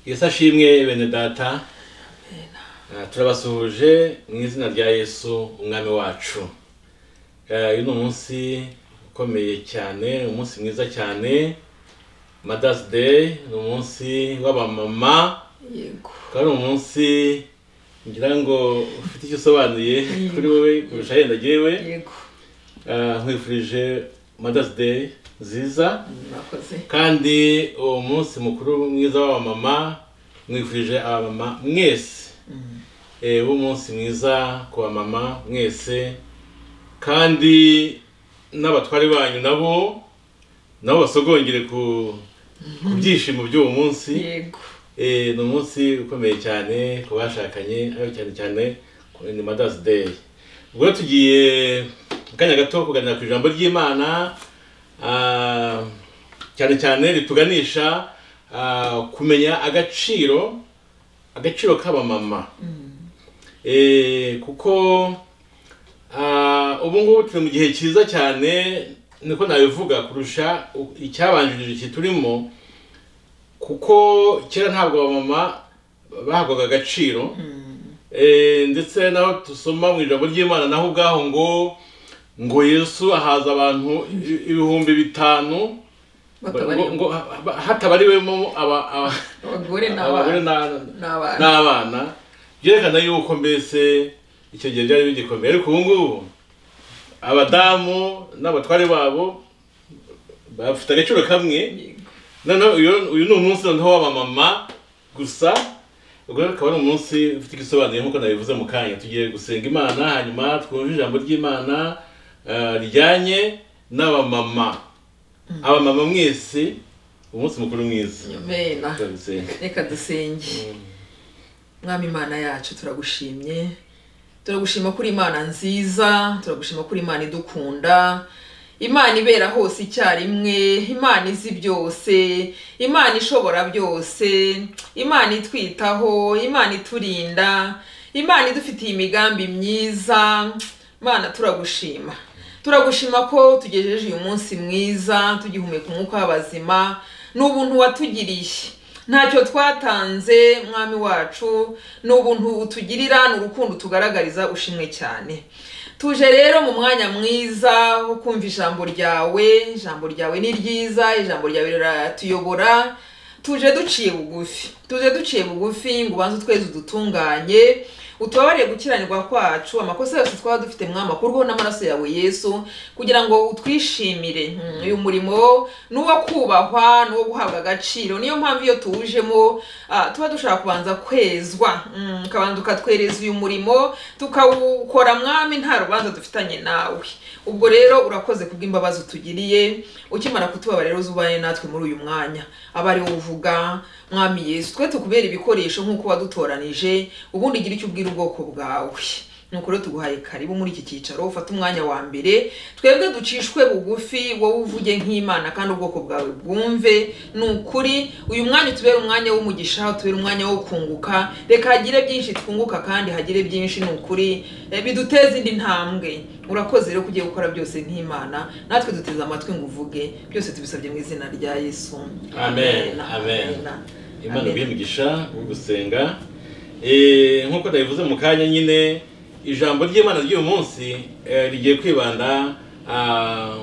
yesu ashimwe bene data Eh, turabasuhuje mu izina rya yesu umwami wacu Eh, uyu ni umunsi ukomeye cyane umunsi mwiza cyane madazi deyi ni umunsi w'abamama yego ukaba ari umunsi ngira ngo ufite icyo usobanuye kuri wowe kurusha yenda jyewe yego Eh, nkwifurije madazi deyi nziza murakoze kandi uwo munsi mukuru mwiza w'abamama mwifurije abamama mwese Eh, w'umunsi mwiza ku bamama mwese kandi n'abatwari banyu nabo nabo basogongere ku ku byishimo by'uwo munsi yego Eh, ni umunsi ukomeye cyane ku bashakanye ariko cyane cyane ku- ni madazi deyi ubwo rero tugiye mu kanya gato kuganira ku ijambo ry'imana ah, cyane cyane rituganisha ah, kumenya agaciro agaciro k'abamama Eh, kuko ah, ubu ngubu turi mu gihe cyiza cyane niko nabivuga kurusha u- icyabanjirije iki turimo kuko kera ntabwo abamama bahabwaga agaciro Eh, ndetse naho dusoma mu ijambo ry'imana naho ubwaho ngo ngo yesu ahaza abantu i- ibihumbi bitanu bakaba ari ngo- ngo ha- ha- hatabariwemo aba- aba- abagore abagore n'abana n'a- n'abana n'abana byerekana yuko mbese icyo gihe byari bigikomeye ariko ubu ngubu abadamu n'abatware babo bafite agaciro kamwe yego noneho uyu uyu ni umunsi noneho w'abamama gusa ubwo rero akaba ari umunsi ufite igisobanuye nk'uko nabivuze mu kanya tugiye gusenga imana hanyuma twumve ijambo ry'imana eh, rijyanye n'abamama abamama mwese umunsi mukuru mwiza amena turabisenga reka dusenge mwami imana yacu turagushimye turagushima kuri imana nziza turagushima kuri imana idukunda imana ibera hose icyarimwe imana izi byose imana ishobora byose imana itwitaho imana iturinda imana idufitiye imigambi myiza imana turagushima turagushima ko tugejeje uyu munsi mwiza tugihumeka umwuka w'abazima ni ubuntu watugiriye ntacyo twatanze mwami wacu ni ubuntu utugirira ni urukundo tugaragariza ushimwe cyane tuje rero mu mwanya mwiza wo kumva ijambo ryawe ijambo ryawe ni ryiza ijambo ryawe riratuyobora tuje duciye bugufi tuje duciye bugufi ngo ubanze utwezi udutunganye utubabarire gukiranirwa kwacu amakosa yose twaba dufite mwama kurwaho n'amaraso yawe yesu kugira ngo utwishimire Mm, uyu murimo ni uwo kubahwa ni uwo guhabwa agaciro niyo mpamvu iyo tuwujemo ah, tuba dushaka kubanza kwezwa Mm, ukabanza ukatwereza uyu murimo tukawukora mwami nta rubanza dufitanye nawe ubwo rero urakoze kubw'imbabazi utugiriye ukimara kutuba rero uzubane natwe muri uyu mwanya aba ari wowe uvuga mwami yesu twe tukubera ibikoresho nk'uko wadutoranije ubundi igira icyo ubwira ubwoko bwawe nuko rero tuguhaye karibu muri iki cyicaro ufate umwanya wa mbere twebwe ducishwe bugufi wowe uvuge nk'imana kandi ubwoko bwawe bwumve ni ukuri uyu mwanya utubere umwanya w'umugisha utubere umwanya wo kunguka reka hagire byinshi twunguka kandi hagire byinshi ni ukuri Eh, biduteze indi ntambwe urakoze rero kugiye gukora byose nk'imana natwe duteze amatwi ngo uvuge byose tubisabye mu izina rya yesu Amen, amen. imana Amen. bw'imigisha wo gusenga Eh, nk'uko nabivuze mu kanya nyine ijambo ry'imana ry'uyu munsi eh, rigiye kwibanda ah,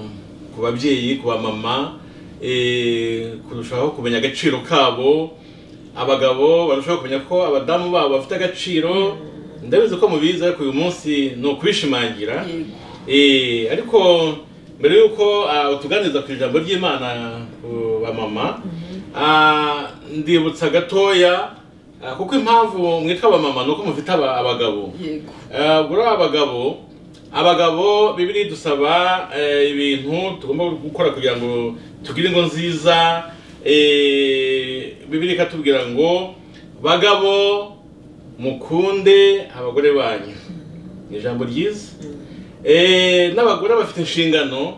ku babyeyi ku bamama eh, kurushaho kumenya agaciro kabo abagabo barushaho kumenya ko abadamu babo bafite agaciro ndabizi ko mubizi ariko uyu munsi ni ukubishimangira Yego. Eh, ariko mbere y'uko ah, utuganiriza ku ijambo ry'imana ku bamama ah, ndibutsa gatoya ah, kuko impamvu mwitwa abamama ni uko mufite aba- abagabo yego Ah, ubwo rero abagabo abagabo bibiri dusaba eh, ibintu tugomba gukora kugira ngo tugire ingo nziza eh, bibiri ikatubwira ngo bagabo mukunde abagore banyu ni ijambo ryiza Eh, n'abagore bafite inshingano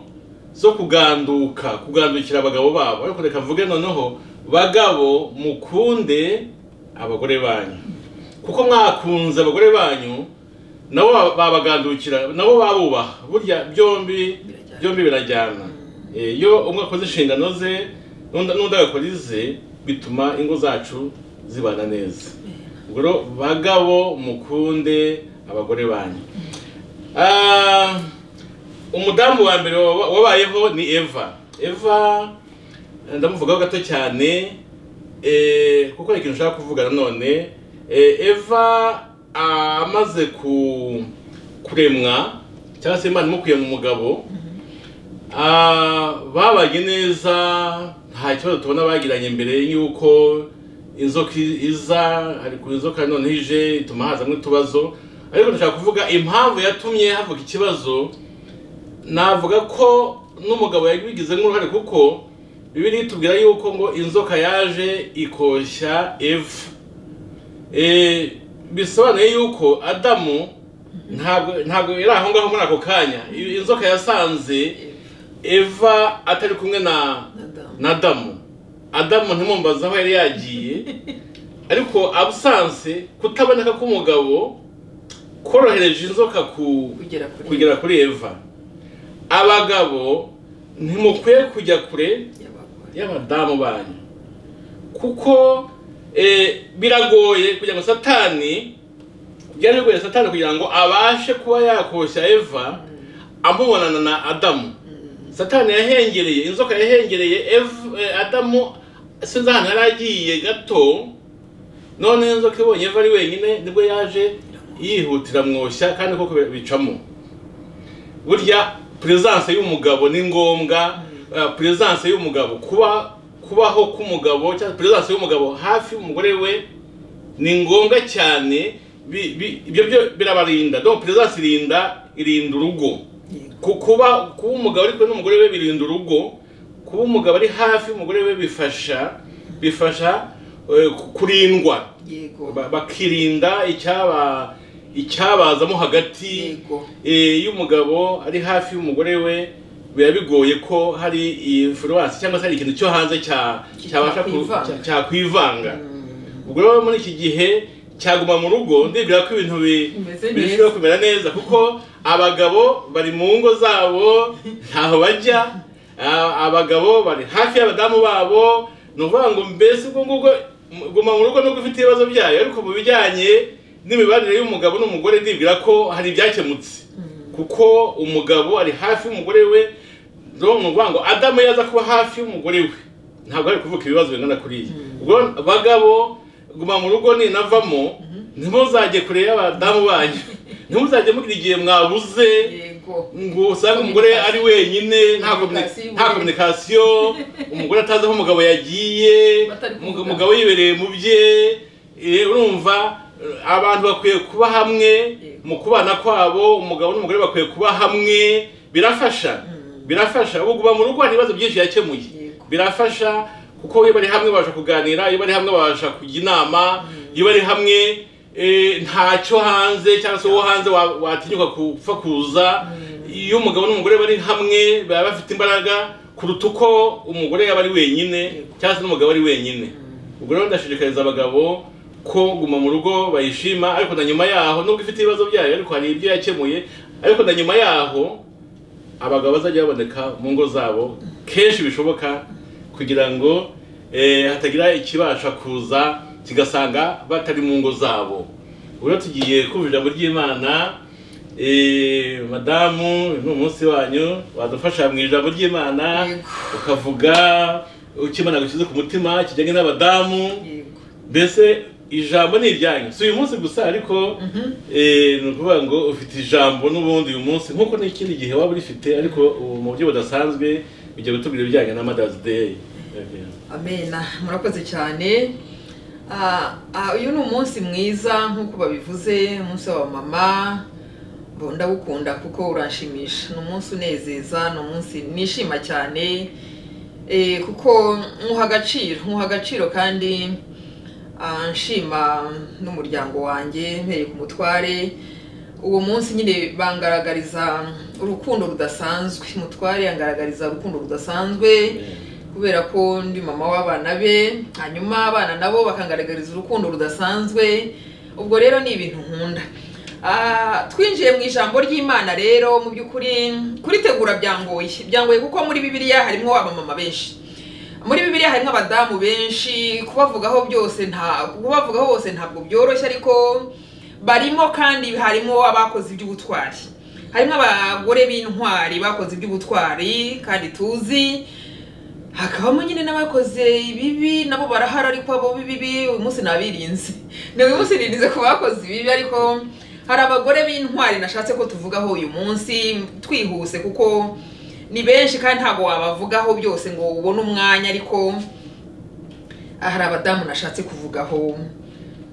zo kuganduka kugandukira abagabo babo ariko reka mvuge noneho bagabo mukunde abagore banyu kuko mwakunze abagore banyu nabo ba- babagandukira nabo babubaha burya byombi Birajyana. byombi birajyana Eh, iyo umwe akoze inshingano ze n'undi n'undi agakora ize bituma ingo zacu zibana neza ubwo rero bagabo mukunde abagore banyu Ah, umudamu wa mbere wa- wabayeho ni eva eva eh, ndamuvugaho gato cyane eh, kuko hari ikintu ushaka kuvuga nanone Eh, eva ah, amaze ku kuremwa cyangwa se imana imukuye mu mugabo Ah, babanye neza nta kibazo tubona bagiranye mbere y'uko inzoka iza ariko inzoka noneho ije ituma hazamo utubazo ariko ndashaka kuvuga impamvu yatumye havuka ikibazo navuga ko n'umugabo yabigize nk'uruhare kuko bibiri itubwira yuko ngo inzoka yaje ikoshya eva Eh, bisobanuye yuko adamu ntabwo ntabwo yari aho ngaho muri ako kanya inzoka yasanze eva atari kumwe na Nadamu. na adamu adamu ntimumbaze aho yari yagiye ariko abusanse kutaboneka k'umugabo korohereje inzoka ku kugera kuri kugera kuri eva abagabo ntimukwiye kujya kure y'abagore. y'abadamu banyu kuko eh, biragoye kugira ngo satani byaragoye satani kugira ngo abashe kuba yakoshya eva amubonana na adamu satani yahengereye inzoka yahengereye Eva- eh, adamu sinzi ahantu yari agiye gato none inzoka ibonye eva ari wenyine nibwo yaje yihutira mwoshya kandi koko bicamo burya presence y'umugabo ni ngombwa eh, presence y'umugabo kuba kubaho k'umugabo cyangwa presence y'umugabo hafi y'umugore we ni ngombwa cyane bi- bi- ibyo byo birabarinda donc presence irinda irinda urugo Yego. Ku- kuba kuba umugabo ari kumwe n'umugore we birinda urugo kuba umugabo ari hafi y'umugore we bifasha bifasha eh, ku- kurindwa yego Ba- bakirinda icyaba icyabazamo hagati yego Eh, iyo umugabo ari hafi y'umugore we biba bigoye ko hari influence cyangwa se hari ikintu cyo hanze cya cyabasha ku- Cyakwivanga. cya- cyakwivanga ubwo rero muri iki gihe cyaguma mu rugo ndibwira ko ibintu bi- Bimeze neza. birushaho kumera neza kuko abagabo bari mu ngo zabo ntaho bajya Ah, abagabo bari hafi y'abadamu babo ni ukuvuga ngo mbese ubwo ngubwo m- guma mu rugo nubwo ufite ibibazo byayo ariko mu bijyanye n'imibanire y'umugabo n'umugore ndibwira ko hari ibyakemutse kuko umugabo ari hafi y'umugore we rero ni ukuvuga ngo adamu yaza kuba hafi y'umugore we ntabwo ari kuvuka ibibazo bingana kuriya ubwo bagabo guma mu rugo ninavamo ntimuzajye kure y'abadamu banyu ntimuzajye mugira igihe mwabuze yego ngo usange umugore ari wenyine nta komuni- nta kominikasiyo umugore atazi aho umugabo yagiye Batari kuvuga. umugabo- umugabo yibereye mu bye eh, urumva eh, abantu bakwiye kuba hamwe mu kubana kwabo umugabo n'umugore bakwiye kuba hamwe birafasha birafasha ubu kuva mu rugo hari ibibazo byinshi yakemuye Yego. birafasha kuko iyo bari hamwe babasha kuganira iyo bari hamwe babasha kujya inama iyo bari hamwe eh, ntacyo hanze cyangwa se uwo hanze wa- watinyuka kupfakuza iyo umugabo n'umugore bari hamwe baba bafite imbaraga kuruta uko umugore yaba ari wenyine cyangwa se n'umugabo ari wenyine ubwo rero ndashishikariza abagabo ko guma mu rugo bayishima ariko na nyuma yaho nubwo ifite ibibazo byayo ariko hari ibyo yakemuye ariko na nyuma yaho abagabo bazajya baboneka mu ngo zabo kenshi bishoboka kugira ngo eh, hatagira ikibasha kuza kigasanga batari mu ngo zabo ubwo rero tugiye kumva ijambo ry'imana eh, madamu uyu ni umunsi wanyu wadufasha mu ijambo ry'imana Yego. ukavuga ukimana gushyize ku mutima kijyanye n'abadamu yego mbese ijambo ni iryanyu si uyu munsi gusa ariko eh, ni ukuvuga ngo ufite ijambo n'ubundi uyu munsi nk'uko n'ikindi gihe waba urifite ariko ubu mu buryo budasanzwe bijya bitubwira ibijyanye na madazi deyi amena murakoze cyane Ah, ah, uyu ni umunsi mwiza nk'uko babivuze umunsi wa mama Bo, ndawukunda kuko uranshimisha ni umunsi unezeza ni umunsi nishima cyane Eh, kuko nywuha agaciro nywuha agaciro kandi ah, nshima n'umuryango wanjye mpereye ku mutware uwo munsi nyine bangaragariza urukundo rudasanzwe mutware yangaragariza urukundo rudasanzwe kubera ko ndi mama w'abana be hanyuma abana nabo bakangaragariza urukundo rudasanzwe ubwo rero ni ibintu nkunda Ah, twinjiye mu ijambo ry'imana rero mu by'ukuri kuritegura byangoye byangoye kuko muri bibiliya harimo abamama benshi muri bibiliya harimo abadamu benshi kubavugaho byose nta kubavugaho bose ntabwo byoroshye ariko barimo kandi harimo abakoze iby'ubutwari harimo abagore b'intwari bakoze iby'ubutwari kandi tuzi hakabamo nyine n'abakoze ibibi nabo barahari ariko abo b'ibibi uyu munsi nabirinze ni uyu munsi nirinze ku bakoze ibibi ariko hari abagore b'intwari nashatse ko tuvugaho uyu munsi twihuse kuko ni benshi kandi ntabwo wabavugaho byose ngo ubone umwanya ariko hari abadamu nashatse kuvugaho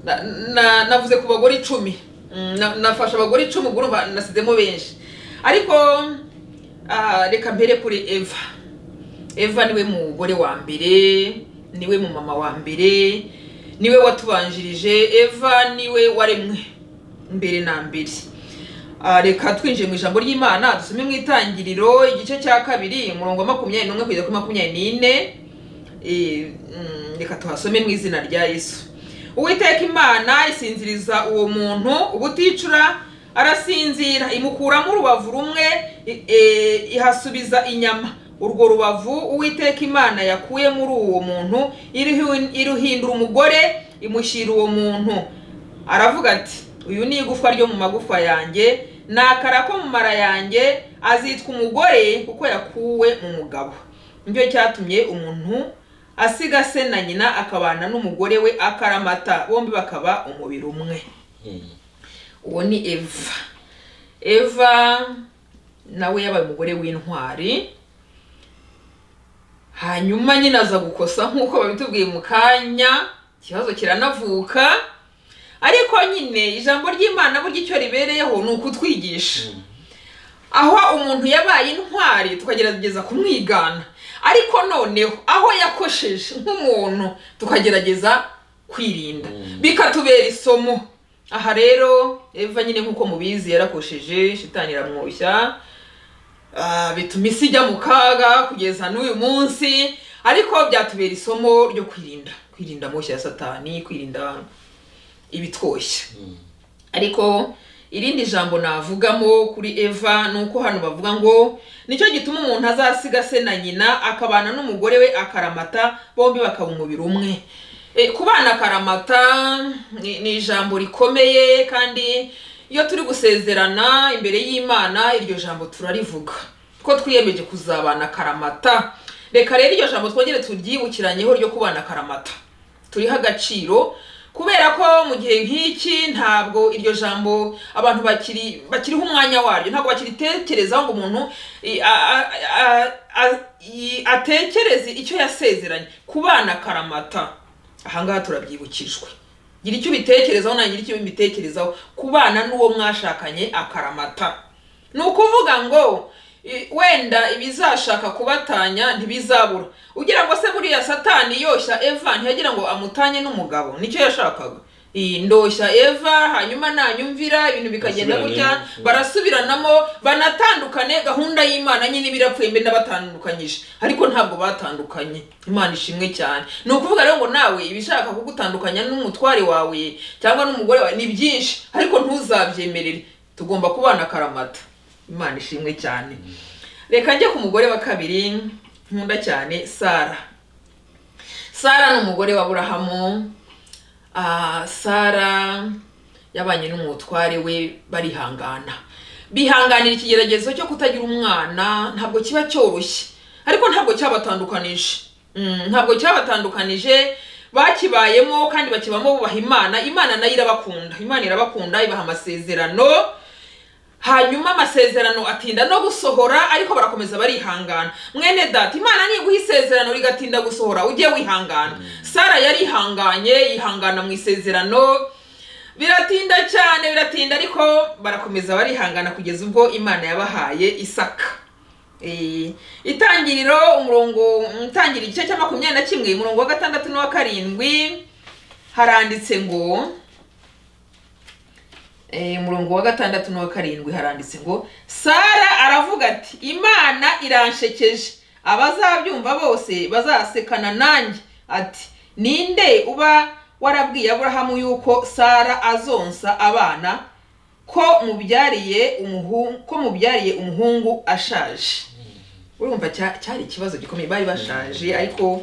Na- na- navuze ku bagore icumi Mm, na- nafashe abagore icumi ubwo urumva nasizemo benshi ariko ah, reka mbere kuri eva eva niwe mugore wa mbere niwe mu mama wa mbere niwe watubanjirije eva niwe waremwe mbere na mbere Ah, reka twinjiye mu ijambo ry'imana dusome mu itangiriro igice cya kabiri umurongo wa makumyabiri n'umwe kugeza kuri makumyabiri n'ine Eh, mm, reka tuhasome mu izina rya yesu uwiteka imana isinziriza uwo muntu ubuticura arasinzira imukuramo urubavu rumwe i- eh, ihasubiza inyama urwo rubavu uwiteka imana yakuye muri uwo muntu iruhi- iruhindura umugore imushyira uwo muntu aravuga ati uyu ni igufwa ryo mu magufa yanjye ni akara ko mu mara yanjye azitwa umugore kuko yakuwe mu mugabo nicyo cyatumye umuntu asiga se na nyina akabana n'umugore we akaramata bombi bakaba umubiri umwe uwo ni eva eva nawe yabaye umugore w'intwari hanyuma nyine aza gukosa nk'uko babitubwiye mu kanya ikibazo kiranavuka ariko nyine ijambo ry'imana burya icyo ribereyeho ni ukutwigisha aho umuntu yabaye intwari tukagerageza kumwigana ariko noneho aho yakosheje nk'umuntu tukagerageza kwirinda bikatubera isomo aha rero eva nyine nk'uko mubizi yarakosheje shitani iramwoshya Ah, bituma isi ijya mu kaga kugeza n'uyu munsi ariko byatubera isomo ryo kwirinda kwirinda moshya ya satani kwirinda ibitwoshya ariko irindi jambo navugamo kuri eva ni uko hano bavuga ngo nicyo gituma umuntu azasiga se na nyina akabana n'umugore we akaramata bombi bakaba umubiri umwe E, kubana akaramata ni ni ijambo rikomeye kandi iyo turi gusezerana imbere y'imana iryo jambo turarivuga ko twiyemeje kuzabana akaramata reka rero iryo jambo twongere turyibukiranyeho ryo kubana akaramata turiho agaciro kubera ko mu gihe nk'iki ntabwo iryo jambo abantu bakiri bakiriho umwanya waryo ntabwo bakiritekerezaho ngo umuntu i- a- a- a- a- i- atekereze icyo yasezeranye ku bana karamata ahangaha turabyibukijwe gira icyo ubitekerezaho nanjye gira icyo mbitekerezaho ku bana n'uwo mwashakanye akaramata ni ukuvuga ngo i- wenda ibizashaka kubatanya ntibizabura ugira ngo se buriya satani yoshya eva ntiyagira ngo amutanye n'umugabo nicyo yashakaga iyi ndoshya eva hanyuma nanyumvira ibintu bikagenda gutya Basubirane. barasubiranamo banatandukane gahunda y'imana nyine ibirapfuye mbe nabatandukanyije ariko ntabwo batandukanye imana ishimwe cyane ni ukuvuga rero ngo nawe ibishaka kugutandukanya n'umutware wawe cyangwa n'umugore wawe ni byinshi ariko ntuzabyemerere tugomba kubana akaramata imana ishimwe cyane reka njye ku mugore wa kabiri nkunda cyane sara sara ni umugore wa burahamu Ah, sara yabanye n'umutware we barihangana bihanganira ikigeragezo cyo kutagira umwana ntabwo kiba cyoroshye ariko ntabwo cyabatandukanije Mm, ntabwo cyabatandukanije bakibayemo kandi bakibamo bubaha imana imana nayo irabakunda imana irabakunda ibaha amasezerano hanyuma amasezerano atinda no gusohora ariko barakomeza barihangana mwene data imana niguha isezerano rigatinda gusohora ujye wihangana sara yarihanganye yihangana mu isezerano biratinda cyane biratinda ariko barakomeza barihangana kugeza ubwo imana yabahaye isaka Eh, itangiriro umurongo itangira igice cya makumyabiri na kimwe umurongo wa gatandatu n'uwa karindwi haranditse ngo Eh, umurongo wa gatandatu n'uwa karindwi haranditse ngo sara aravuga ati imana iranshekeje abazabyumva bose bazasekana nanjye ati ninde uba warabwiye aburahamu yuko sara azonsa abana ko mubyariye umuhungu ko mubyariye umuhungu ashaje urumva cya- cyari ikibazo gikomeye bari bashaje ariko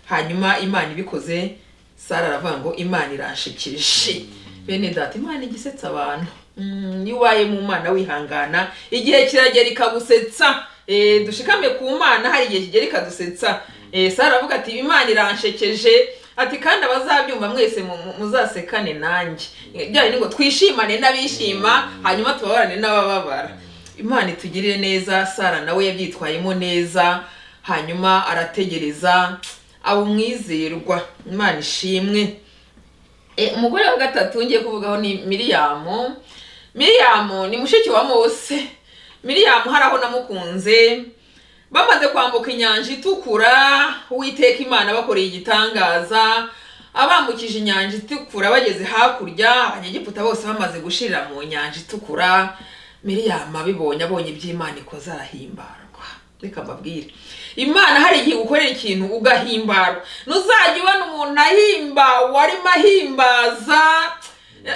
hanyuma imana ibikoze sara aravuga ngo imana iranshikije bene data imana igisetsa abantu Mm, niwaye mu mana wihangana igihe kiragera ikagusetsa Eh, dushikame ku mana hari igihe kigera ikadusetsa Eh, sara aravuga ati imana iranshekeje ati kandi abazabyumva mwese mu- mu- muzasekane nanjye byari ni ngo twishimane n'abishima hanyuma tubabarane n'abababara imana itugirire neza sara nawe yabyitwayemo neza hanyuma arategereza aba umwizerwa imana ishimwe Eh, umugore wa gatatu ngiye kuvugaho ni miriyamu miriyamu ni mushiki wa mose miriyamu hari aho namukunze bamaze kwambuka inyanja itukura uwiteka imana bakoreye igitangaza abambukije inyanja itukura bageze hakurya abanyegiputa bose bamaze gushirira mu nyanja itukura miriyamu abibonye abonye iby'imana ikoze arahimbarwa reka mbabwire imana hari igihe ukorera ikintu ugahimbarwa ntuzajya ubona umuntu ahimbawe arimo ahimbaza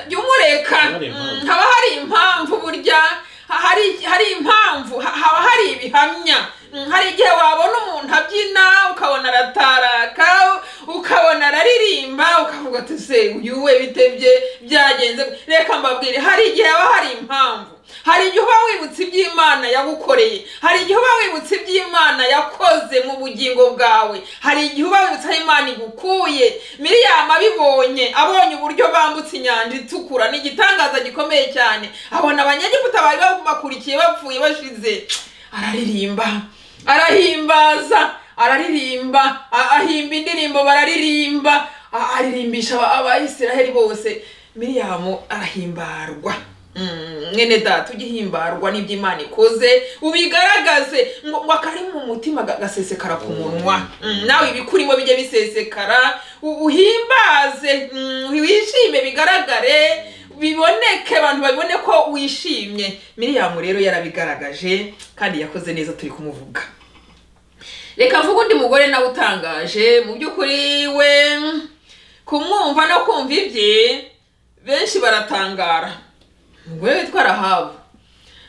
jya umureka Hari impamvu. Mm, haba hari impamvu burya ha- hari hari impamvu ha- haba hari ibihamya Mm, hari igihe wabona umuntu abyina ukabona arataraka ukabona araririmba ukavuga ati se uyu we bitebye byagenze gute?" reka mbabwire hari igihe haba hari impamvu hari igihe uba wibutse iby'imana yagukoreye hari igihe uba wibutse iby'imana yakoze mu bugingo bwawe hari igihe uba wibutse aho imana igukuye miriyamu abibonye abonye uburyo bambutse inyanja itukura ni igitangaza gikomeye cyane abona abanyegiputa bari bakurikiye bapfuye bashize araririmba arahimbaza araririmba a- ahimba indirimbo bararirimba a- aririmbisha aba- abayisiraheli bose miriyamu arahimbarwa Mm, mwene data ujye uhimbarwa n'iby'imana ikoze ubigaragaze ngo ngo akari mu mutima ga- gasesekara ku munwa Mm, nawe ibikurimo bijye bisesekara u- uhimbaze mm, wishime bigaragare biboneke abantu babibone ko wishimye miriyamu rero yarabigaragaje kandi yakoze neza turi kumuvuga reka mvuge undi mugore nawe utangaje mu by'ukuri we kumwumva no kumva ibye benshi baratangara umugore witwa rahabu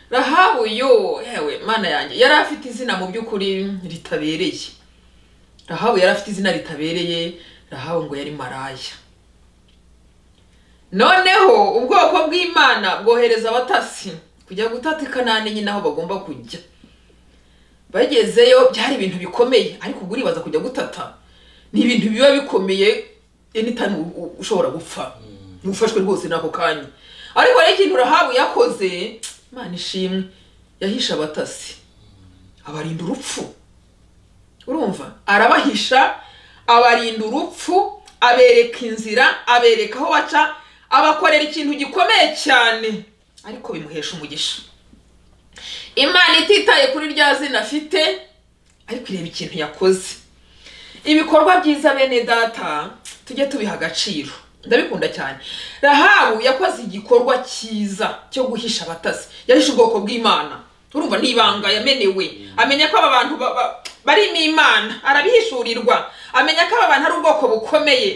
rahabu yo yewe mana yanjye yari afite izina mu by'ukuri ritabereye rahabu yari afite izina ritabereye rahabu ngo yari maraya noneho ubwoko bw'imana bwohereza abatasi kujya gutata i kanani nyine aho bagomba kujya bagezeyo byari ibintu bikomeye ariko ubwo uribaza kujya gutata ni ibintu biba bikomeye anytime u- u- ushobora gupfa ntufashwe rwose n'ako kanya ariko rero ikintu rahabu yakoze imana ishimwe yahisha abatasi abarinda urupfu urumva arabahisha abarinda urupfu abereka inzira abereka aho baca abakorera ikintu gikomeye cyane ariko bimuhesha umugisha imana ititaye kuri rya zina afite ariko ireba ikintu yakoze ibikorwa byiza bene data tujye tubiha agaciro ndabikunda cyane rahabu yakoze igikorwa cyiza cyo guhisha abatasi yahisha ubwoko bw'imana urumva ni ibanga yamenewe amenya ko aba bantu ba- ba- barimo imana arabihishurirwa amenya ko aba bantu ari ubwoko bukomeye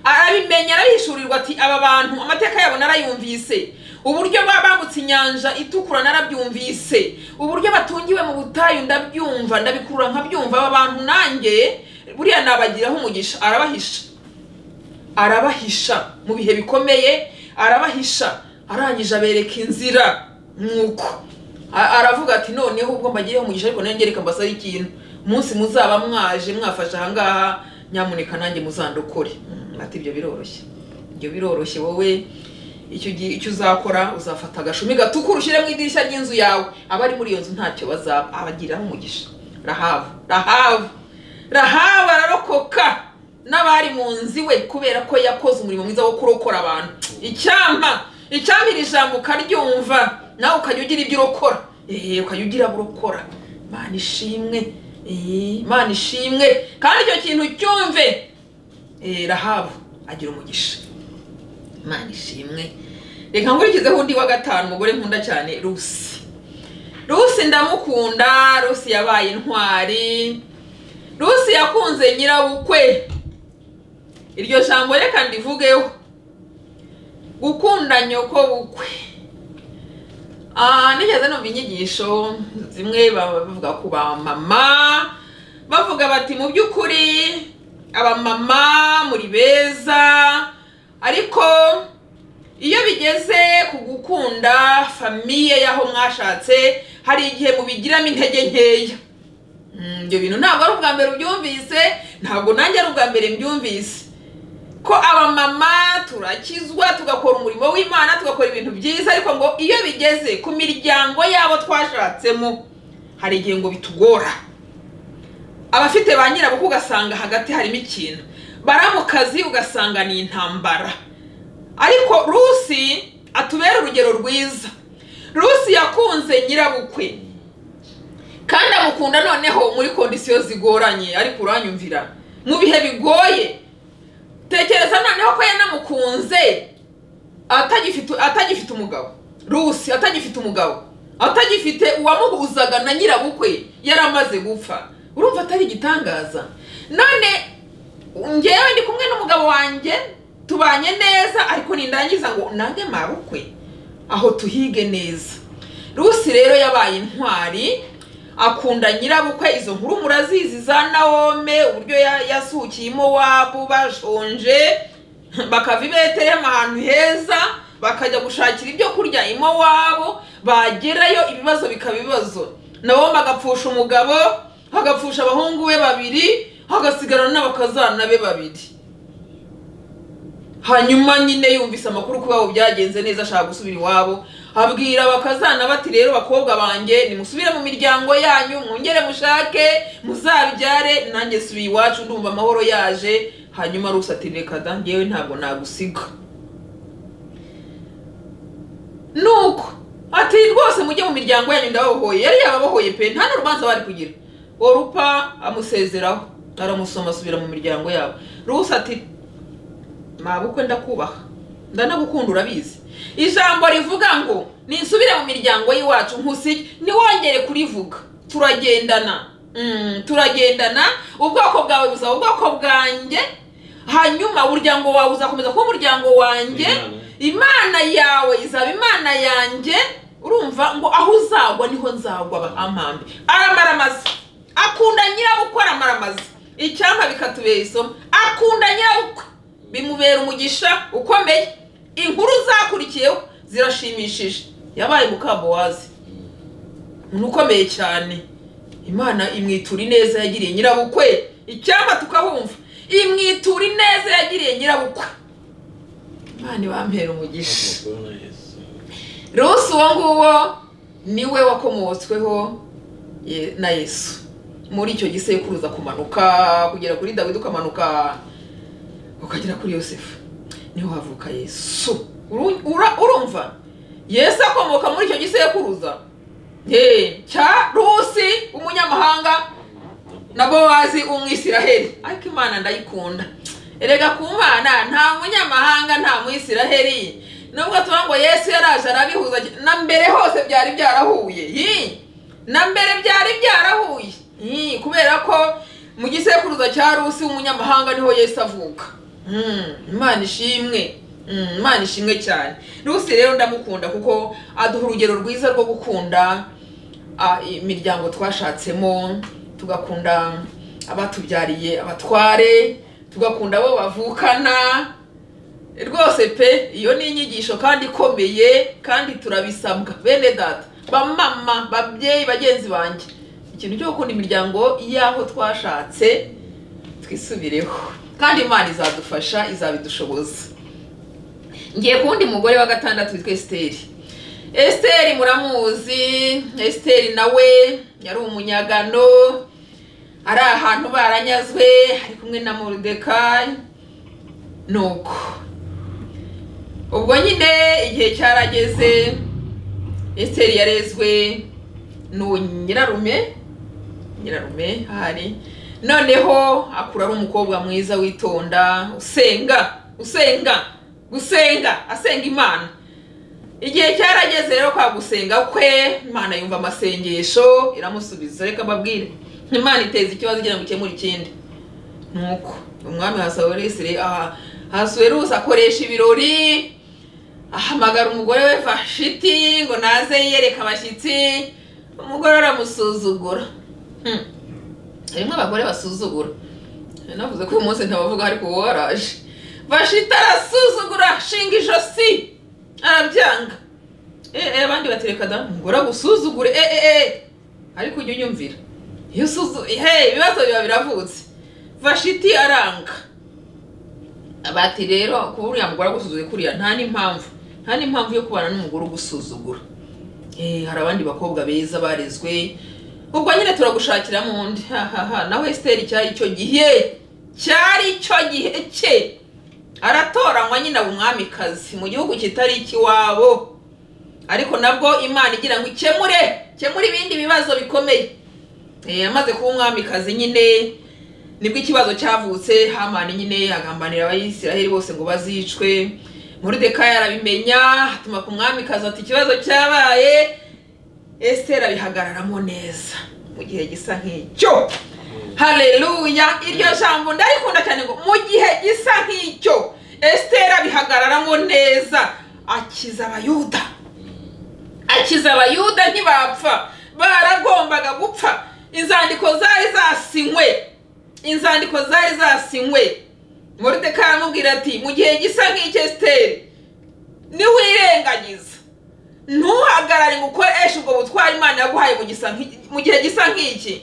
arabimenya arabihishurirwa ati aba bantu amateka yabo narayumvise uburyo ba- bambutse inyanja itukura narabyumvise uburyo batungiwe mu butayu ndabyumva ndabikurura nkabyumva aba bantu nanjye buriya nabagiraho umugisha arabahisha arabahisha mu bihe bikomeye arabahisha arangije abereka inzira nuko A- aravuga ati noneho ubwo mbagireho umugisha ariko nanjye reka mbasaba ikintu umunsi muzaba mwaje mwafashe ahangaha nyamuneka nanjye muzandokore Mm, ati ibyo biroroshye ibyo biroroshye wowe icyo gihe icyo uzakora uzafata agashumi gatukura ushyire mu idirishya ry'inzu yawe abari muri iyo nzu ntacyo bazaba abagiriraho umugisha rahabu rahabu rahabu ararokoka n'abari mu nzu iwe kubera ko yakoze umurimo mwiza wo kurokora abantu icyampa icyampa iri jambo ukaryumva nawe ukajya ugira ibyo urokora eee ukajya ugira abo urokora imana ishimwe eee imana ishimwe kandi icyo kintu cyumve eee rahabu agira umugisha imana ishimwe reka nkurikizeho undi wa gatanu umugore nkunda cyane rusi rusi ndamukunda rusi yabaye intwari rusi yakunze nyirabukwe iryo jambo reka ndivugeho gukunda nyoko bukwe Ah, nigeze numva inyigisho zimwe baba bavuga ku bamama bavuga bati mu by'ukuri abamama muri beza ariko iyo bigeze ku gukunda famiye y'aho mwashatse hari igihe mubigiramo intege nkeya Mm, ibyo bintu ntabwo ari ubwa mbere ubyumvise ntabwo nanjye ari ubwa mbere mbyumvise ko abamama turakizwa tugakora umurimo w'imana tugakora ibintu byiza ariko ngo iyo bigeze ku miryango yabo twashatsemo hari igihe ngo bitugora abafite ba nyirabukwe ugasanga hagati harimo ikintu baramukazi ugasanga ni intambara ariko rusi atubera urugero rwiza rusi yakunze nyirabukwe kandi amukunda noneho muri kondisiyo zigoranye ariko uranyumvira mu bihe bigoye tekereza noneho ko yanamukunze atagifite atagifite umugabo rusi atagifite umugabo atagifite uwamuhuzaga na nyirabukwe yari amaze gupfa urumva atari igitangaza none ngewe ndi kumwe n'umugabo wanjye tubanye neza ariko nindangiza ngo nange marukwe aho tuhige neza rusi rero yabaye intwari akunda nyirabukwe izo nkuru murazizi za nawome uburyo ya- yasukiyemo wabo bashonje bakava i betelehemu ahantu heza bakajya gushakira ibyo kurya imo wabo bagerayo ibibazo bikaba ibibazo nawome agapfusha umugabo agapfusha abahungu be babiri hagasigarana n'abakazana be babiri hanyuma nyine yumvise amakuru ko iwabo byagenze neza ashaka gusubira iwabo abwira abakazana bati rero bakobwa banjye nimusubire mu miryango yanyu mwongere mushake muzabyare nanjye subiye iwacu ndumva amahoro yaje hanyuma rusa ati reka da ngewe ntabwo nagusiga nuko ati rwose mujye mu miryango yanyu ndababohoye yari yababohoye pe nta n'urubanza bari kugira orupa amusezeraho aramusoma asubira mu miryango yabo rusa ati mabukwe ndakubaha ndanagukunda urabizi ijambo rivuga ngo ninsubire mu miryango y'iwacu nkusige ntiwongere kurivuga turagendana Mm, turagendana ubwoko bwawe buzaba ubwoko bwanjye hanyuma umuryango wawe uzakomeza kuba umuryango wanjye Imana. imana yawe izaba imana yanjye urumva ngo aho uzagwa niho nzagwa ba- amambi aramaramaza akunda nyirabukwe aramaramaza icyampa bikatubera isomo akunda nyirabukwe bimubera umugisha ukomeye inkuru zakurikiyeho zirashimishije yabaye mukabowazi umuntu ukomeye cyane imana imwitura ineza yagiriye nyirabukwe icyampa tukahumva imwitura ineza yagiriye nyirabukwe imana ibampera umugisha rusi uwo nguwo niwe wakomotsweho ye- na yesu muri icyo gisekuruza kumanuka kugera kuri dawidi ukamanuka ukagera kuri yosefu niho havuka yesu Uru- ura- urumva yesu akomoka muri icyo gisekuruza Ye, cya rusi umunyamahanga na bowazi umwisiraheli ariko imana ndayikunda erega ku mana nta munyamahanga nta mwisiraheli nubwo tuba ngo yesu yaraje arabihuza na mbere hose byari byarahuye Yi! na mbere byari byarahuye Yi, kubera ko mu gisekuruza cya rusi w'umunyamahanga niho yesu avuka Mm, imana ishimwe Mm, imana ishimwe cyane rusi rero ndamukunda kuko aduha urugero rwiza rwo gukunda ah, imiryango twashatsemo tugakunda abatubyariye abatware tugakunda abo bavukana rwose pe iyo ni inyigisho kandi ikomeye kandi turabisabwa bene data bamama babyeyi bagenzi banjye ikintu cyo gukunda imiryango y'aho twashatse twisubireho kandi imana izadufasha izabidushoboza ngiye ku wundi mugore wa gatandatu witwa esiteri esiteri muramuzi esiteri nawe yari umunyagano ari ahantu baranyazwe ari kumwe na moridekayi nuko ubwo nyine igihe cyarageze esiteri yarezwe n'uwo nyirarume nyirarume ahari noneho akura ari umukobwa mwiza witonda usenga usenga gusenga asenga imana igihe cyarageze rero kwa gusenga kwe imana yumva amasengesho iramusubiza reka babwire imana iteza ikibazo igira ngo ikemure ikindi nuko umwami hasaweresire hasuwerusi akoresha ibirori ahamagara umugore we vashiti ngo naze yereka abashyitsi umugore aramusuzugura Hmm. harimo abagore basuzugura navuze ko uyu munsi ntabavuga ariko wowe waraje bashita arasuzugura shinga ijosi arabyanga eee abandi batereka da umugore agusuzugure eee ariko ujya unyumvira iyo usuzu hey ibibazo biba biravutse vashiti aranga bati rero kuba uriya mugore agusuzugura kuriya nta n'impamvu nta n'impamvu yo kubana n'umugore ugusuzugura Eh, hari abandi bakobwa beza barezwe ubwo nyine turagushakiramo undi hahaha nawe esiteri cyari icyo gihe cyari icyo gihe cye aratoranywa nyine aba umwamikazi mu gihugu kitari ikiwabo ariko nabwo imana igira ngo ikemure ikemure ibindi bibazo bikomeye Eh, amaze kuba umwamikazi nyine nibwo ikibazo cyavutse hamani nyine agambanira abayisiraheli bose ngo bazicwe muridekayi arabimenya atuma ku mwamikazi ati ikibazo cyabaye esiteri abihagararamo neza mu gihe gisa nk'icyo hareruya iryo jambo ndarikunda cyane ngo mu gihe gisa nk'icyo esiteri abihagararamo neza akiza abayuda akiza abayuda ntibapfa baragombaga gupfa inzandiko zari zasinywe inzandiko zari zasinywe moridekayi aramubwira ati mu gihe gisa nk'icyo esiteri niwirengagiza ntuhagarare ngo ukoreshe ubwo butwari imana yaguhaye mu gisa nk'iki- mu gihe gisa nk'iki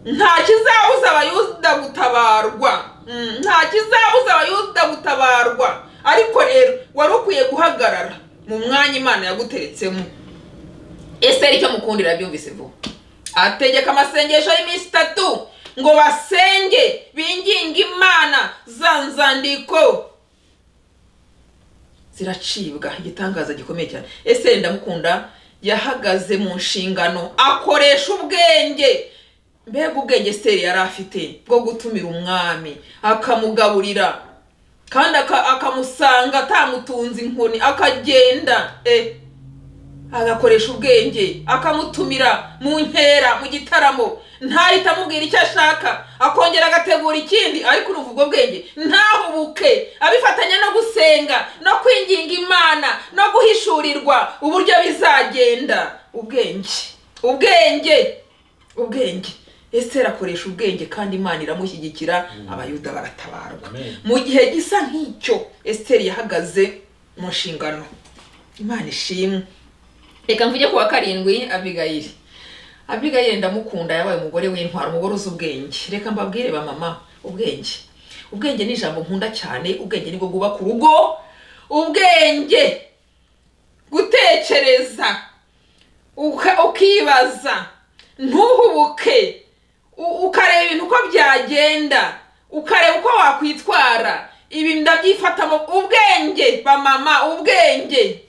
nta kizabuza abayuda gutabarwa Mm, nta kizabuza abayuda gutabarwa ariko rero wari ukwiye guhagarara mu mwanya imana yaguteretsemo esiteri icyo mukundira byumvise vuba ategeka amasengesho y'iminsi itatu ngo basenge binginge imana za nzandiko ziracibwa igitangaza gikomeye cyane ese ndamukunda yahagaze mu nshingano akoresha ubwenge mbega ubwenge seri yari afite bwo gutumira umwami akamugaburira kandi aka- akamusanga atamutunze inkoni akagenda eh agakoresha ubwenge akamutumira mu nkera mu gitaramo ntahita amubwira icyo ashaka akongera agategura ikindi ariko urumva ubwo bwenge ntahubuke abifatanya no gusenga no kwinginga imana no guhishurirwa uburyo bizagenda ubwenge ubwenge ubwenge esiteri akoresha ubwenge kandi imana iramushyigikira abayuda baratabarwa Amen. mu gihe gisa nk'icyo esiteri yahagaze mu nshingano imana ishimwe reka mvuge kuwa karindwi abigayiri abigayiri ndamukunda yabaye umugore w'intwara umugore uzi ubwenge reka mbabwire ba mama ubwenge ubwenge ni ijambo nkunda cyane ubwenge nibwo bwubaka urugo ubwenge gutekereza uka- ukibaza ntuhubuke u- ukareba ibintu uko byagenda ukareba uko wakwitwara ibi ndabyifatamo ubwenge ba mama ubwenge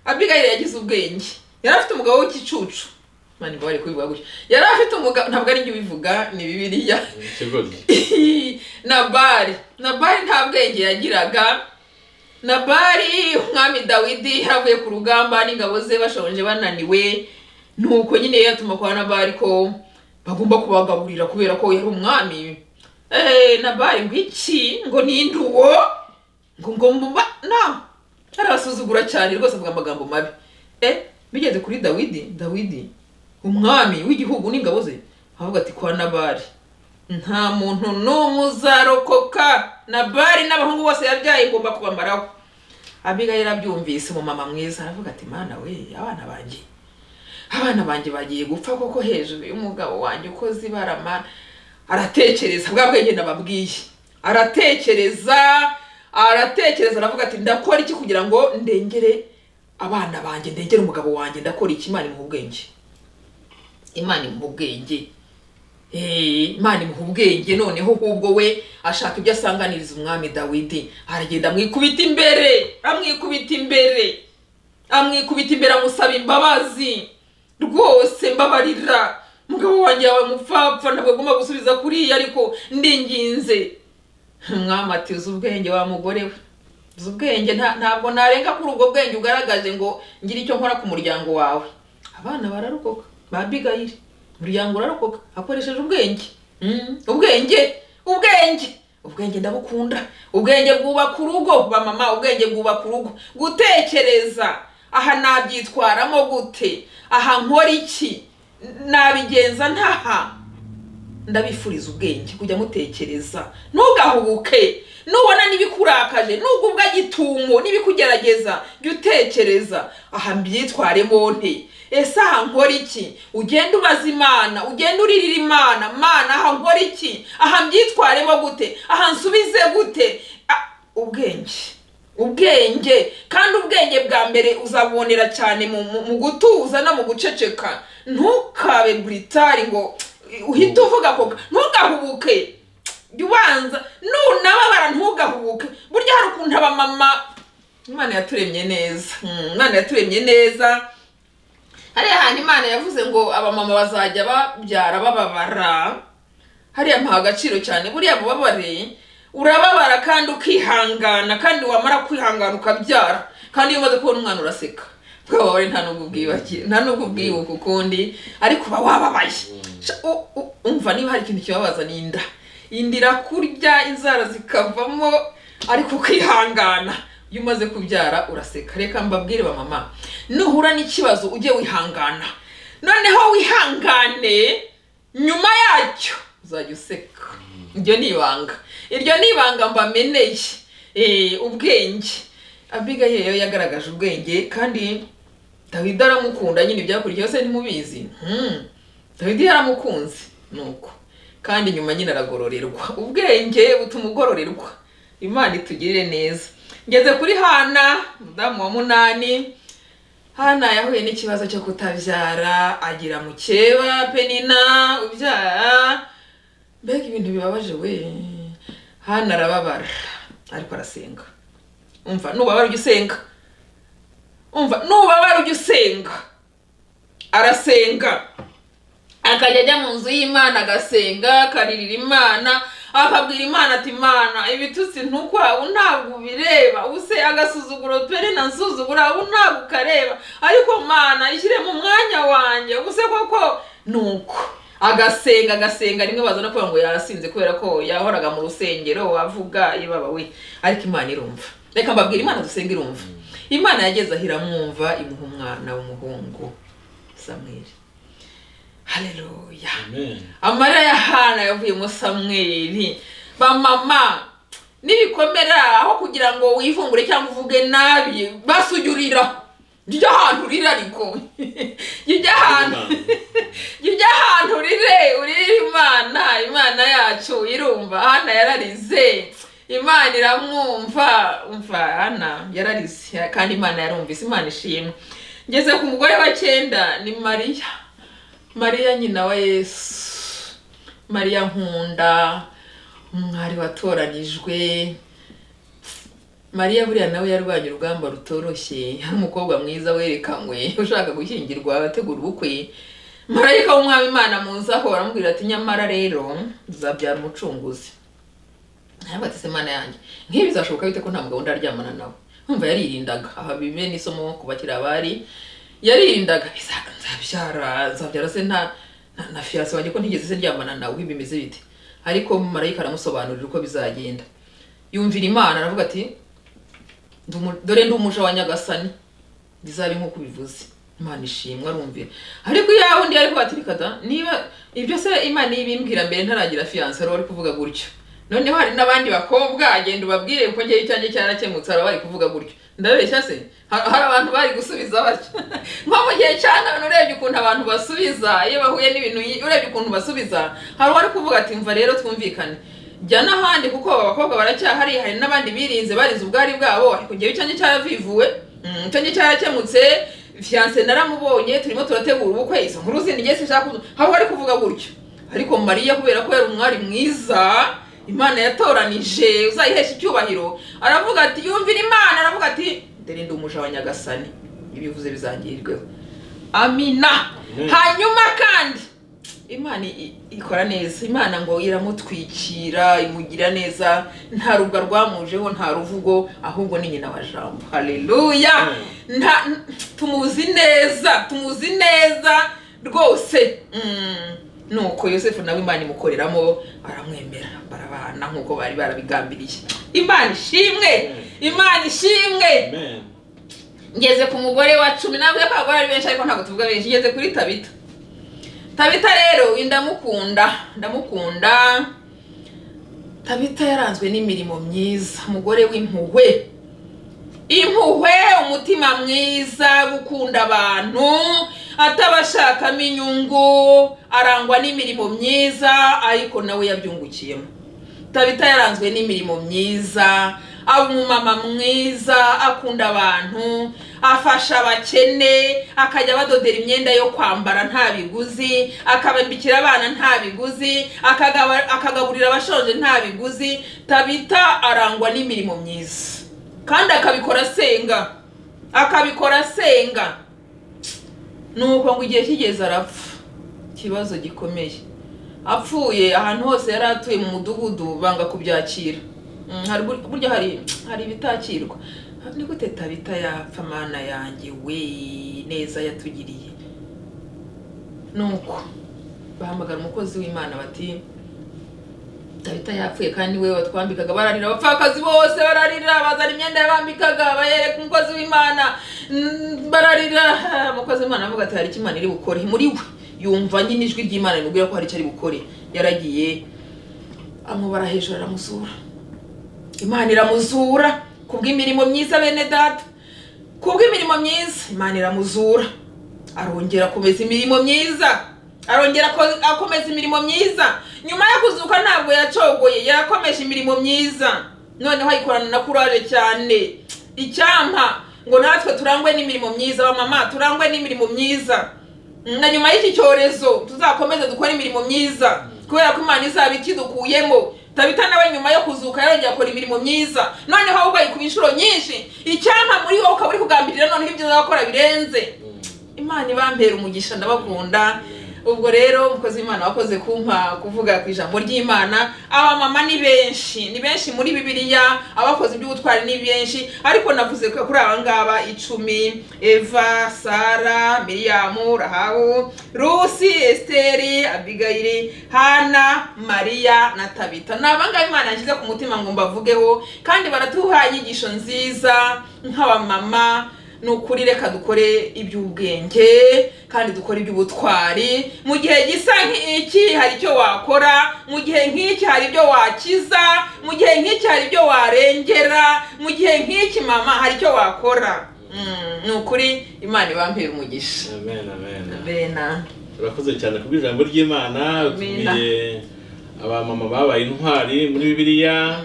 abigayiri yagize ubwenge yari afite umugabo w'igicucu mani ngo bari kubivuga gutya yari afite umugabo ntabwo ari njye ubivuga ni bibiliya ikigozi nabari nabari nta bwenge yagiraga nabari umwami dawidi yaravuye ku rugamba n'ingabo ze bashonje bananiwe nuko nyine yatuma kwa nabari ko bagomba kubagaburira kubera ko yari umwami Eh, nabari ngo iki ngo ninduwo ngo ngo mba na arabasuzugura cyane rwose avuga amagambo mabi eh bigeze kuri dawidi dawidi umwami w'igihugu n'ingabo ze avuga ati kwa nabari nta muntu n'umwe uzarokoka nabari n'abahungu bose yabyaye ngomba kubamaraho abigayira abyumvise umumama mwiza aravuga ati mana we abana banjye abana banjye bagiye gupfa koko hejuru y'umugabo wanjye ukoze ibarama aratekereza bwa bwenge nababwiye aratekereza aratekereza aravuga ati ndakora iki kugira ngo ndengere abana banjye ndengere umugabo wanjye ndakora iki imana imuha ubwenge imana imuha ubwenge Eh, imana imuha ubwenge noneho ahubwo we ashaka ibyo asanganiriza umwami dawidi aragenda amwikubita imbere amwikubita imbere amwikubita imbere amusaba imbabazi rwose mbabarira umugabo wanjye yawe mupfapfa ntabwo agomba gusubiza kuriya ariko ndinginze umwami ati uzi ubwenge wa mugore we uzi ubwenge nta- ntabwo narenga kuri ubwo bwenge ugaragaje ngo ngire icyo nkora ku muryango wawe abana bararokoka ba bigayire umuryango urarokoka akoresheje ubwenge Mm, ubwenge ubwenge ubwenge ndabukunda ubwenge bwubaka urugo ba mama ubwenge bwubaka urugo gutekereza aha nabyitwaramo gute aha nkora iki nabigenza ntaha ndabifuriza ubwenge kujya mutekereza ntugahubuke nubona n'ibikurakaje nubwo ubwo agitungo n'ibikugerageza jya utekereza aha mbyitware bonte ese aha nkora iki ugenda ubaza imana ugenda uririra imana mana aha nkora iki aha mbyitwaremo gute aha nsubize gute Ah, ubwenge ubwenge kandi ubwenge bwa mbere uzabonera cyane mu, mu, mu gutuza no mu guceceka ntukabe buritari ngo uhite uvuga koga ntugahubuke jya ubanza nunababara ntugahubuke burya hari ukuntu abamama imana yaturemye neza Mm, imana yaturemye neza hariya hantu imana yavuze ngo abamama bazajya babyara bababara hariya mpaha agaciro cyane buriya bubabare urababara kandi ukihangana kandi wamara kwihangana ukabyara kandi iyo umaze kubona umwana uraseka bwababare nta nubwo ubwiyubakiye nta nubwo ubwiyuka ukundi ariko uba wababaye Sha- u- u- umva niba hari ikintu kibabaza ni inda inda irakurya inzara zikavamo ariko ukihangana iyo umaze kubyara uraseka reka mbabwire bamama nuhura n'ikibazo ujye wihangana noneho wihangane nyuma yacyo uzajya useka iryo ni ibanga iryo ni ibanga mbameneye Eh, ubwenge abigaye rero yagaragaje ubwenge kandi dawidi aramukunda nyine ibyakurikiyeho se ntimubizi Hmm. dawidi yaramukunze nuko kandi nyuma nyine aragororerwa ubwenge butuma ugororerwa imana itugirire neza ngeze kuri hana mudamu wa munani hana yahuye n'ikibazo cyo kutabyara agira mukeba penina ubyara mbega ibintu bibabaje we hana arababara ariko arasenga umva nubabara ujya usenga umva nubabara ujya usenga arasenga akajya ajya mu nzu y'imana agasenga akaririra imana akabwira imana ati imana ibitutsi ntukwawe ntabwo ubireba use agasuzuguro pere na nsuzugura ubu ntabwo ukareba ariko mana ishyire mu mwanya wanjye use koko nuko agasenga agasenga rimwe bazana kubera ngo yarasinze kubera ko yahoraga mu rusengero avuga ibaba we ariko imana irumva reka mbabwira imana dusenga irumva imana yageze aho iramwumva imuha umwana w'umuhungu samweli haleluya Amen. amarira ya hana yavuyemo samweli bamama n'ibikomera aho kugira ngo wivumbure cyangwa uvuge nabi basujya urira jya ujya ahantu urira ariko jya ujya ahantu jya ujya ahantu urire urire imana imana yacu irumva hana yararize imana iramwumva umva hana yararize kandi imana yarumvise imana ishimwe ngeze ku mugore wa cyenda ni mariya mariya nyina wa yesu mariya nkunda umwari watoranijwe mariya buriya nawe yarwanye urugamba rutoroshye hari umukobwa mwiza werekanywe ushaka gushyingirwa ategura ubukwe marayika w'umwami imana muzi aho aramubwira ati nyamara rero uzabyara umucunguzi ntiyabatise imana yanjye nk'ibi bizashoboka bite ko nta mugabo ndaryamana nawe nkumva yaririndaga aha bibe n'isomo ku bakiriya bari yaririndaga bizaga nzabyara nzabyara se na na, na fiyanse wanjye ko ntigeze se ryamana nawe bimeze bite ariko marayika aramusobanurira uko bizagenda yumvira imana aravuga ati "Ndi umu- dore ndi umuja wa nyagasani bizabe nk'uko ubivuze imana ishimwe arumvira ariko iya wundi yari kubatirika da niba ibyo se imana ibimbwira mbere ntaragira fiyanse rero ari kuvuga gutyo noneho hari n'abandi bakobwa genda ubabwire kuko njyewe icyanjye cyarakemutse hari abari kuvuga gutyo ndabeshya se Ha- hari abantu bari gusubiza batyo nko mu gihe cya none urebye ukuntu abantu basubiza iyo bahuye n'ibintu yi- urebye ukuntu basubiza hari uwari kuvuga ati mva rero twumvikane jya n'ahandi kuko aba bakobwa baracyahari hari n'abandi birinze barinze ubwari bwabo ariko njyewe icyanjye cyaravivuwe Mm, icyanjye cyarakemutse fiyanse naramubonye turimo turategura ubukwe izo nkuru zindi njye sinshaka kuzu- hari uwari kuvuga gutyo ariko mariya kubera ko yari umwari mwiza imana yatoranije uzayihesha icyubahiro aravuga ati yumvira imana aravuga ati dore ndi umuja wa nyagasani ibivuze bizangirirweho amina Amen. hanyuma kandi imana i- ikora neza imana ngo iramutwikira imugira neza nta rubwa rwamujeho nta ruvugo ahubwo ni nyina wa jambo haleluya nta tumuzi neza tumuzi neza rwose Mm. nuko yosefu nawe imana imukoreramo baramwemera barabana nk'uko bari barabigambiriye imana ishimwe imana ishimwe Amen. ngeze ku mugore wa cumi nawe ko abagore ari benshi ariko ntabwo tuvuga benshi ngeze kuri tabita tabita rero uyu ndamukunda ndamukunda tabita yaranzwe n'imirimo myiza umugore w'impuhwe impuhwe umutima mwiza gukunda abantu atabashakamo inyungu arangwa n'imirimo myiza ariko nawe yabyungukiyemo tabita yaranzwe n'imirimo myiza aba umumama mwiza akunda abantu afasha abakene akajya abadodera imyenda yo kwambara nta biguzi akabambikira abana nta biguzi akagaba- akagaburira abashonje nta biguzi tabita arangwa n'imirimo myiza kandi akabikora asenga akabikora asenga nuko ngo igihe kigeze arapfa ikibazo gikomeye apfuye ahantu hose yari atuye mu mudugudu banga kubyakira Mm, hari bur- burya hari hari ibitakirwa ni gute tabita yapfa mana yanjye we neza yatugiriye nuko bahamagara umukozi w'imana bati tabita yapfuye kandi we watwambikaga bararira abapfakazi bose bararira bazana imyenda yabambikaga bayereka umukozi w'imana Mm, bararira Ah, umukozi w'imana aravuga ati hari icyo imana iri bukore muri we yumva nyine ijwi ry'imana rimubwira ko hari icyo ari bukore yaragiye amubara hejuru aramusura imana iramuzura kubw'imirimo myiza bene data kubw'imirimo myiza imana iramuzura arongera akomeza imirimo myiza arongera ako- akomeza imirimo myiza nyuma yo kuzuka ntabwo yacogoye yarakomeje imirimo myiza noneho ayikorana na kuraje cyane icyampa ngo natwe turangwe n'imirimo myiza bamama turangwe n'imirimo myiza na nyuma y'iki cyorezo tuzakomeze dukore imirimo myiza kubera ko imana izaba ikidukuyemo tabita nawe nyuma yo kuzuka yarongera akora imirimo myiza noneho ahubwo ayikuba inshuro nyinshi icyampa muri wowe ukaba uri kugambirira noneho ibyo uzakora birenze imana ibambera umugisha ndabakunda ubwo rero umukozi w'imana wakoze kumpa kuvuga ku ijambo ry'imana abamama ni benshi ni benshi muri bibiliya abakoze iby'ubutwari ni benshi ariko navuze ko kuri aba ngaba icumi eva sara miriyamu rahabu rusi esiteri abigayiri hana mariya na tabita ni abangaba imana yashyize ku mutima ngo mbavugeho kandi baratuha inyigisho nziza nk'abamama ni ukuri reka dukore iby'ubwenge kandi dukore iby'ubutwari mu gihe gisa nk'iki hari icyo wakora mu gihe nk'iki hari ibyo wakiza mu gihe nk'iki hari ibyo warengera mu gihe nk'iki mama hari icyo wakora Mm, ni ukuri imana ibampera umugisha amen amen bena urakoze cyane ku bw'ijambo ry'imana utumiye abamama babaye intwari muri bibiliya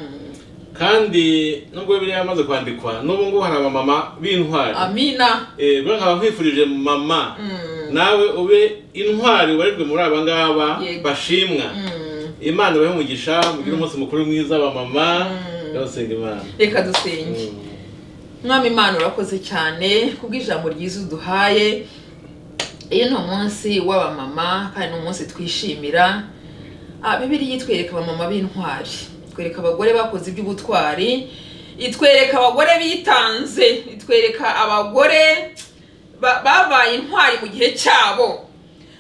kandi nubwo bibiliya yamaze kwandikwa n'ubu ngubu hari abamama b'intwari amina Eh, rero nkaba nkwifurije mama Mm, nawe ube intwari ubarirwe muri aba ngaba Yego. bashimwa mm, imana ibahe umugisha mugire umunsi mukuru mwiza wa mama Mm. yabasenga imana reka dusenge mwami imana urakoze cyane kubw'ijambo ryiza uduhaye iyo ni umunsi w'abamama kandi ni umunsi twishimira Ah, bibiliya itwereka abamama b'intwari itwereka abagore bakoze iby'ubutwari itwereka abagore bitanze itwereka abagore ba- babaye intwari mu gihe cyabo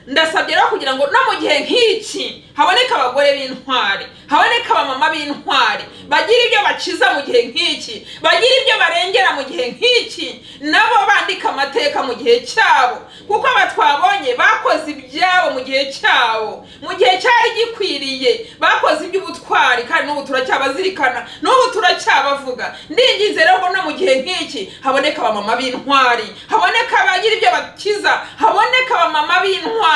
ndasabye rero kugira ngo no mu gihe nk'iki haboneka abagore b'intwari haboneka abamama b'intwari bagira ibyo bakiza mu gihe nk'iki bagira ibyo barengera mu gihe nk'iki nabo bandika amateka mu gihe cyabo kuko aba twabonye bakoze ibyabo mu gihe cyabo mu gihe cyari gikwiriye bakoze iby'ubutwari kandi n'ubu turacyabazirikana n'ubu turacyabavuga ndinginze rero ngo no mu gihe nk'iki haboneka abamama b'intwari haboneka abagira ibyo bakiza haboneka abamama b'intwari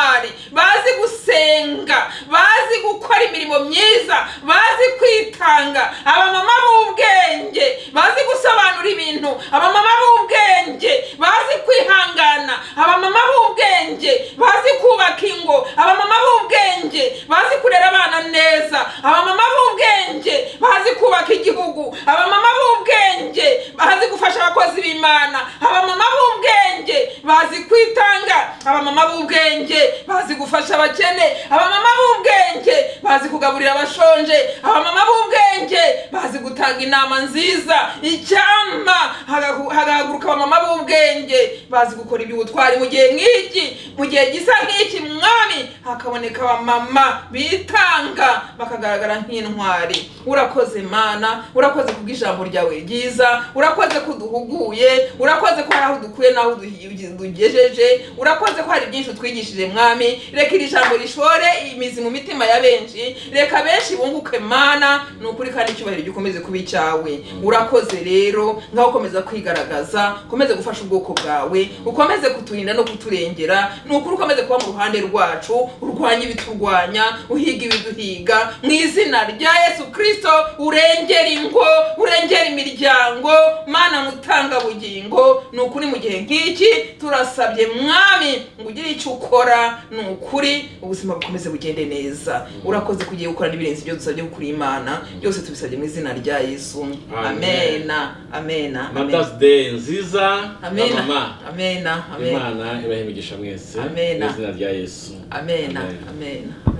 bazi gusenga bazi gukora imirimo myiza bazi kwitanga abamama b'ubwenge bazi gusobanura ibintu abamama b'ubwenge bazi kwihangana abamama b'ubwenge bazi kubaka ingo abamama b'ubwenge bazi kurera abana neza abamama b'ubwenge bazi kubaka igihugu abamama b'ubwenge bazi gufasha abakozi b'imana abamama b'ubwenge bazi kwitanga abamama b'ubwenge bazi gufasha abakene abamama b'ubwenge bazi kugaburira abashonje abamama b'ubwenge bazi gutanga batanga inama nziza icyampa hagahu- hagahaguruka abamama b'ubwenge bazi gukora iby'ubutwari mu gihe nk'iki mu gihe gisa nk'iki mwami hakaboneka abamama bitanga bakagaragara nk'intwari urakoze mana urakoze kubw'ijambo ryawe ryiza urakoze ko uduhuguye urakoze ko hari aho dukuye n'aho duhi- dugejeje urakoze ko hari byinshi utwigishije mwami reka iri jambo rishore imizi mu mitima ya benshi reka benshi bunguke mana ni ukuri kandi icyubahiro gikomeze kuba icyawe urakoze rero ngaho ukomeza kwigaragaza ukomeze gufasha ubwoko bwawe ukomeze kuturinda no kuturengera ni ukuri ukomeze kuba mu ruhande rwacu urwanya ibiturwanya uhiga ibiduhiga mu izina rya yesu kirisito urengera ingo urengera imiryango mana mutanga bugingo ni ukuri mu gihe nk'iki turasabye mwami ngo ugire icyo ukora ni ukuri ubuzima bukomeze bugende neza urakoze kugiye gukora n'ibirenze ibyo dusabye gukura imana byose tubisabye mu izina rya yesu Amen. amena amena amena madazi deyi nziza na amena mama amena amena imana ibahe imigisha mwese Amen. mu izina rya yesu amena Amen. amena